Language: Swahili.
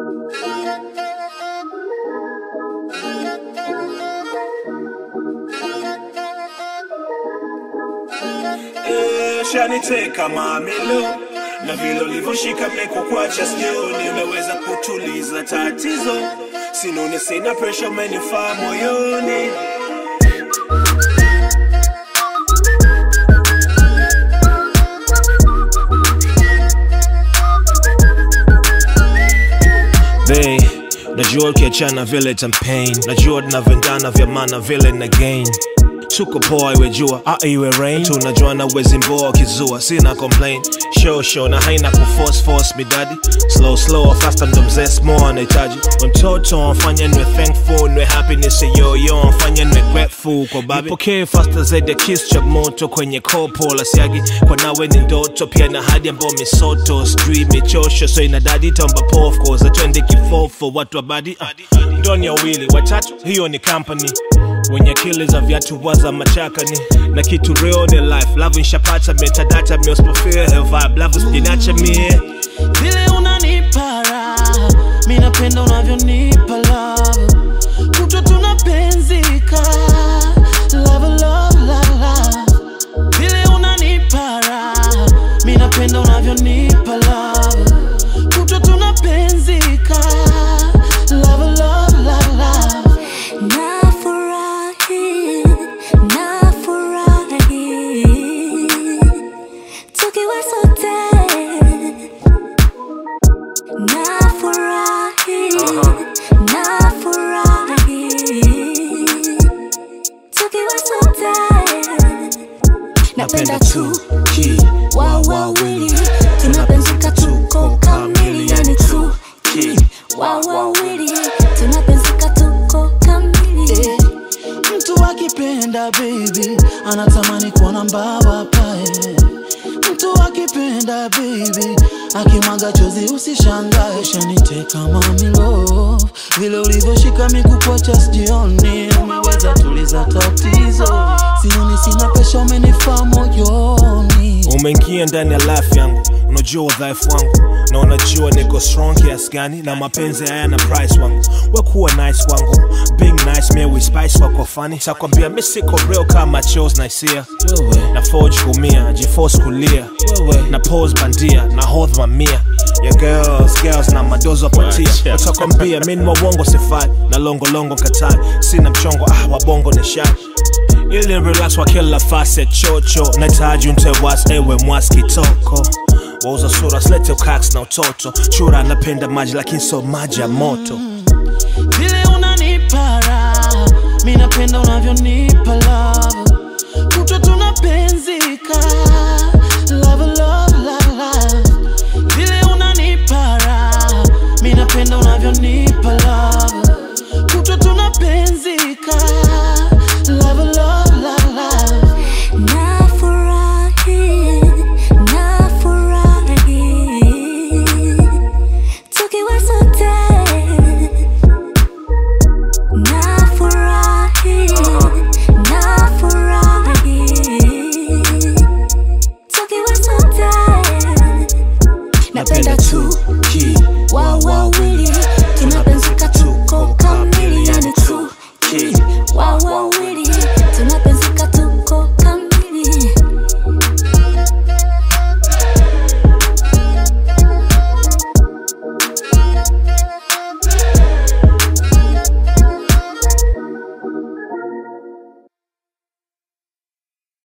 Eh, shaniteka mamilo na vile ulivyoshika meko kwacha sioni, umeweza kutuliza tatizo, sinone sina presha, umenifaa moyoni. They, najua ukiachana vile champagne najua tunavendana vya maana vile na gain tuko poa iwe jua a iwe rain tunajuana wezi mboa kizua sina complain show show na haina kuforce force midadi slow slow faster ndo mzee small anahitaji We mtoto mfanye nwe thankful nwe happiness yo yo mfanye nwe grateful kwa babi pokee faster zaidi ya kiss cha moto kwenye kopo la siagi kwa nawe ni ndoto pia na hadi ambao misoto sijui michosho so inadadi tamba pof cause atwende kifofo watu wa badi uh, ndoni ya wili watatu hiyo ni company wenye akili za viatu waza machakani na kitu real ni life love nshapata metadata miosmofia vibe love usijinacha mie vile unanipa raha mi napenda unavyonipa love kutwa tunapenzika love, love, love, love. vile unanipa raha mi napenda unavyonipa love kutwa tunapenzika love, love, love, love. Nafurahi, nafurahi tukiwa sote. Nafurahi, nafurahi tukiwa sote. Napenda tu ki wa wawili tunapenzika tuko kamili, yani tu ki wa wawili tunapenzika tuko kamili. Eh, mtu akipenda baby anatamani kuona mbaba pae mtu akipenda baby akimwaga chozi usishangae shaniteka mamilo vile ulivyoshika mikupocha sijioni umeweza tuliza tatizo sioni sina pesha umenifaa moyoni umeingia ndani ya life yangu unajua udhaifu wangu na unajua niko strong kiasi gani na mapenzi hayana price wangu wekuwa nice wangu being nice me we spice wako funny sakwambia mi siko real kama chos na hisia na forge kumia jiforce kulia na pose bandia na hold mamia ya girls girls na madozo patia watakwambia mi ni wawongo sifai na longolongo katai sina mchongo ah wabongo ni shai ili relax wa kila fase chocho nahitaji mtewas ewe mwaskitoko wauza sura slete ukax na utoto chura anapenda maji lakini so maji ya moto vile unanipa raha mi napenda unavyonipa love